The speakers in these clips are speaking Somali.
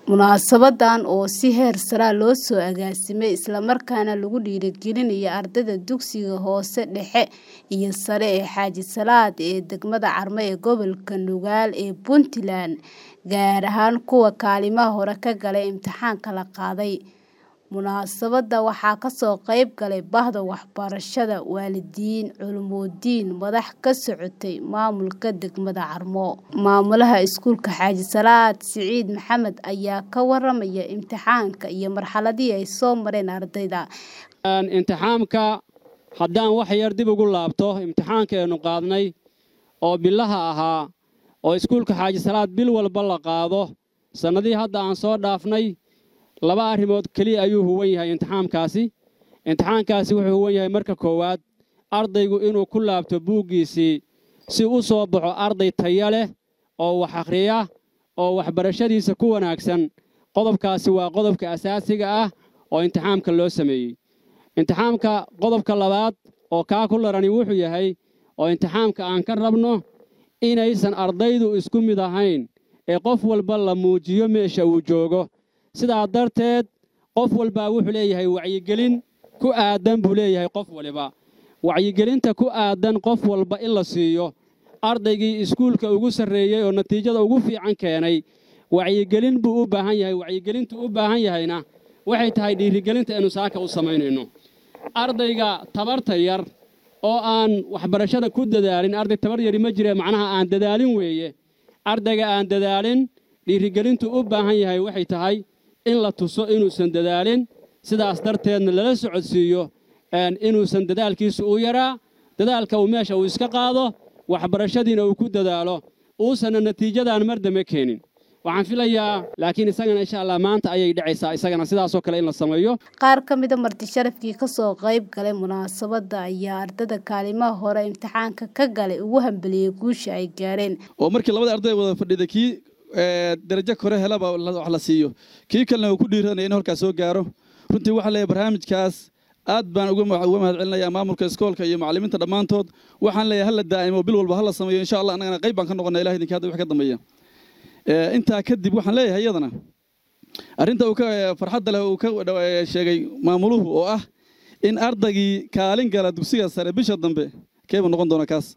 Munaasabaddan oo si heer sare ah loo soo agaasimay isla markaana lagu dhiirigelinayo ardayda dugsiga hoose dhexe iyo sare ee Xaaji Salaad ee degmada Carmo ee gobolka Nugaal ee Puntland, gaar ahaan kuwa kaalimaha hore ka galay imtixaanka la qaaday. Munaasabadda waxaa ka soo qayb galay bahda waxbarashada, waalidiin, culumooyin, madax ka socotay maamulka degmada Carmo. Maamulaha iskuulka Xaaji Salaad Siciid Maxamed ayaa ka waramaya imtixaanka iyo marxaladihii ay soo mareen ardayda. imtixaamka haddaan wax yar dib ugu laabto imtixaankeenu qaadnay oo bilaha ahaa oo iskuulka xaaji salaad bil walba la qaado sannadihii hadda aan soo dhaafnay laba arrimood keliya ayuu huwan yahay imtixaamkaasi imtixaankaasi wuxuu huwan yahay marka koowaad ardaygu inuu ku laabto buuggiisii si u soo baxo arday taya leh oo wax akhriya oo waxbarashadiisa ku wanaagsan qodobkaasi waa qodobka asaasiga ah oo imtixaamka loo sameeyey imtixaamka qodobka labaad oo kaa ku larani wuxuu yahay oo imtixaamka aan ka rabno inaysan ardaydu isku mid ahayn ee qof walba la muujiyo meesha uu joogo sidaa darteed qof walbaa wuxuu leeyahay wacyigelin ku aaddan buu leeyahay qof waliba wacyigelinta ku aaddan qof walba in la siiyo ardaygii iskuulka ugu sarreeyey oo natiijada ugu fiican keenay wacyigelin buu u baahan yahay wacyigelintu u baahan yahayna waxay tahay dhiirigelinta aynu saaka u samaynayno ardayga tabarta yar oo aan waxbarashada ku dadaalin arday tabar yari ma jiree macnaha aan dadaalin weeye ardayga aan dadaalin dhiirigelintu u baahan yahay waxay tahay in la tuso inuusan dadaalin sidaas darteedna lala socodsiiyo inuusan dadaalkiisu u yaraa dadaalka uu meesha uu iska qaado waxbarashadiina uu ku dadaalo uusanna natiijadan mardame keenin waxaan filayaa laakiin isagana insha allah maanta ayay dhacaysaa isagana sidaasoo kale in la sameeyo qaar ka mida marti sharafkii ka soo qayb galay munaasabadda ayaa ardada kaalimaha hore imtixaanka ka galay ugu hambeliyey guusha ay gaareen oo markii labada arday wada fadhida kii darajo kore helaba wax la siiyo kii kalena uu ku dhiiranaya in halkaas soo gaaro runtii waxaa leeyahay barnaamijkaas aad baan uga mahad celinayaa maamulka iskoolka iyo macallimiinta dhammaantood waxaan leeyahay hala daa'imo bil walba hala sameeyo insha allah annagana qayb baan ka noqonaa ilaah idinka hadda wax ka dambeeya intaa kadib waxaan leeyahay iyadana arrinta uu ka farxadda leh uu ka sheegay maamuluhu oo ah in ardaygii kaalin gala dugsiga sare bisha dambe keebuu noqon doona kaas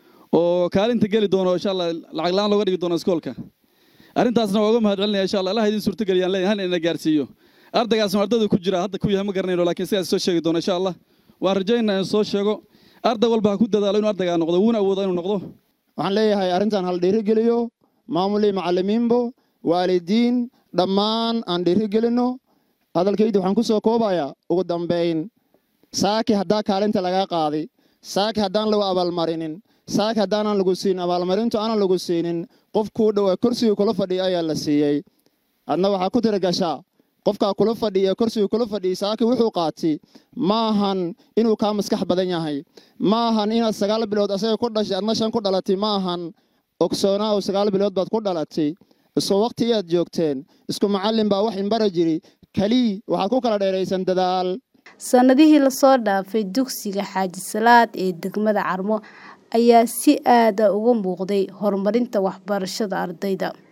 oo kaalinta geli doono insha allah lacag la-aan looga dhigi doono iskoolka arrintaasna waa uga mahad celinaya insha allah allah idin suurtageliyaan leeyahay hal ina gaarsiiyo ardaygaasna ardaydu ku jira hadda ku yahay ma garanayno laakiin sidaas soo sheegi doono insha allah waan rajaynaa in soo sheego arday walba ha ku dadaalo inuu ardaygaa noqdo wuuna awoodo inuu noqdo waxaan leeyahay arrintan hal dhiirigeliyo maamulii macallimiinbo waalidiin dhammaan aan dhiirigelinno hadalkaydi waxaan ku soo koobayaa ugu dambayn saaki haddaa kaalinta lagaa qaaday saaki haddaan lagu abaalmarinin saaki haddaanan lagu siinin abaalmarintu aanan lagu siinin qof kuu dhowaa kursigii kula fadhiya ayaa la siiyey adna waxaa ku tiragashaa qofkaa kula fadhiya kursigii kula fadhiyay saaki wuxuu qaatay maahan inuu kaa maskax badan yahay maahan inaad sagaal bilood asaga ku dhashay adna shan ku dhalatay maahan ogsoonaa oo sagaal bilood baad ku dhalatay isku waqti ayaad joogteen isku macallin baa wax inbara jiri kelii waxaad ku kala dheeraysan dadaal sannadihii lasoo dhaafay dugsiga xaaji salaad ee degmada carmo ayaa si aada uga muuqday horumarinta waxbarashada ardayda